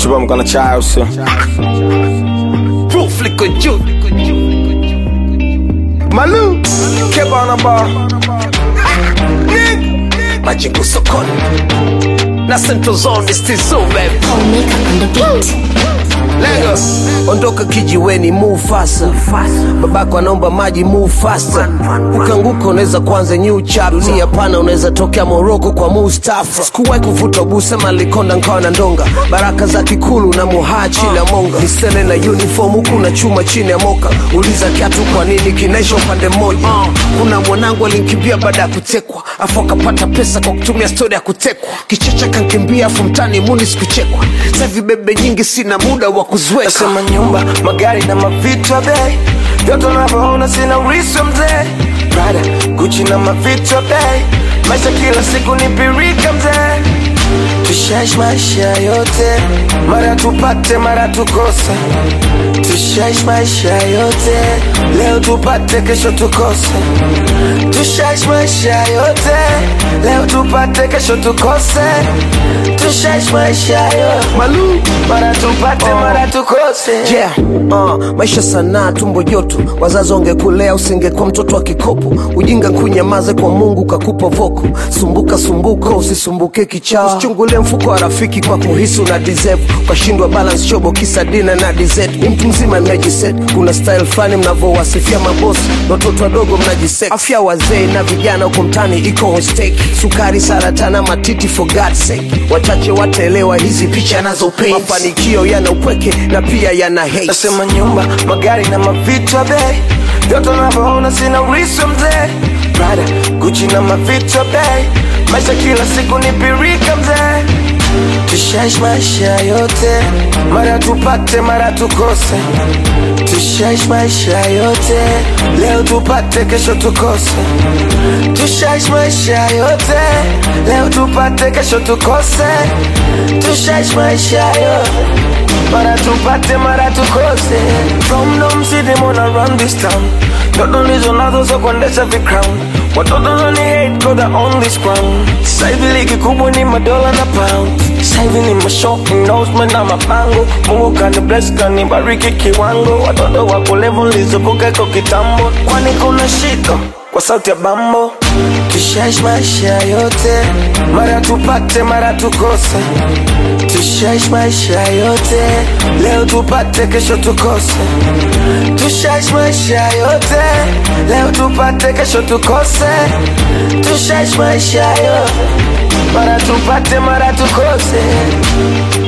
chupa mkono chai usio Proof liko juu Malu Keba on a bar majengo sokoni na Central Zone is still so baby Omega on the beat. Lagos ondoka kijiweni move faster babako anaomba maji move faster ukanguka unaweza kuanza new chapter dunia pana unaweza tokea Morocco kwa Mustafa sikuwahi kuvuta busema likonda nkawa na ndonga baraka za kikulu na muhaa chini ya monga misele na uniform huku na chuma chini ya moka uliza kiatu kwa nini kinaisha upande mmoja kuna mwanangu alinkimbia baada ya kutekwa afu akapata pesa kwa kutumia stori ya kutekwa kichecha kankimbia afu mtani muni sikuchekwa sahivi bebe nyingi sina muda wa kuziweka Nasema nyumba, magari na mavitu ya bei vyote unavyoona sina urithi mzee Prada, Gucci na mavitu ya bei maisha kila siku ni pirika mzee Tushaishi maisha yote mara tupate mara tukose Tushaishi maisha yote leo tupate kesho tukose Tushaishi maisha yote leo tupate kesho tukose Tushaishi maisha yote Malu mara tupate mara tukose yeah. uh, maisha sanaa tumbo joto wazazi wangekulea usingekuwa mtoto wa kikopo ujinga kunyamaze kwa mungu kakupa voko sumbuka sumbuka usisumbuke kichaa usichungulie mfuko wa rafiki kwa kuhisi una deserve ukashindwa balance shobo kisa dina na dessert ni mtu mzima mnajiset kuna style fulani mnavyowasifia mabosi na watoto wadogo mnajisek afya wazee na vijana huko mtani iko on stake sukari saratana matiti for God's sake wachache wataelewa hizi picha nazo paint mafanikio yana upweke na pia yana hate Nasema nyumba, magari na mavitu ya bei vyote unavyoona sina urithi mzee Prada, Gucci na mavitu ya bei maisha kila siku ni pirika mzee Tushaishi maisha yote mara tupate mara tukose Tushaishi maisha yote leo tupate kesho tukose Tushaishi maisha yote leo tupate kesho tukose Tushaishi maisha yote mara tupate mara tukose From Dom City mona run this town Ndoto ndizo nazo za kuendesha vicrown Watoto nani hate cause I own this crown Sasa hivi ligi kubwa ni madola na pound Sasa hivi ni mashow endorsement na mapango Mungu kani bless kani bariki kiwango Watoto wako level nilizovuka iko kitambo Kwani kuna shida kwa sauti ya bambo Tushaishi maisha yote mara tupate mara tukose Tushaishi maisha yote leo tupate kesho tukose Tushaishi maisha yote leo tupate kesho tukose Tushaishi maisha yote mara tupate mara tukose